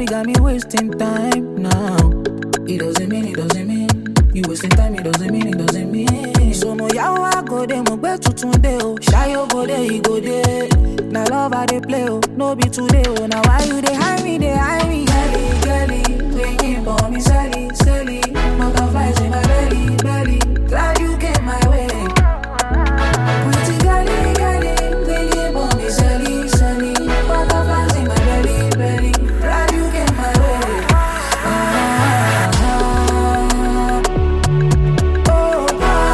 Shawty got me wasting time now. It doesn't mean, it doesn't mean. You wasting time, it doesn't mean, it doesn't mean. So no yawo I go dey, mo gbe tuntun dey o. Shayo go dey, he go dey. Na love I dey play o, no be today o. Now why you dey hide me, dey hide me? Girlie, girlie, waking for me, silly, silly. Butterflies in my belly, belly. Glad you came my way. Pretty girlie, girlie, waking for me, silly, silly. Butterflies in my belly, belly. Glad you came my way. Ah, ah, ah. Oh,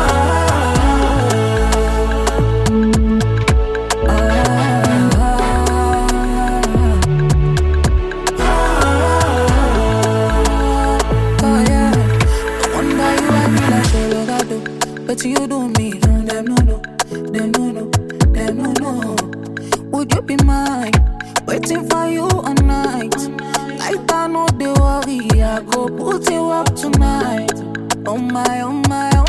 oh, yeah. I wonder you and me like Colorado. But you do me, mm, them no no, them no no, them no no. Would you be mine? Waiting for you all night. Like I know they worry, I go put you up tonight. Oh my, oh my,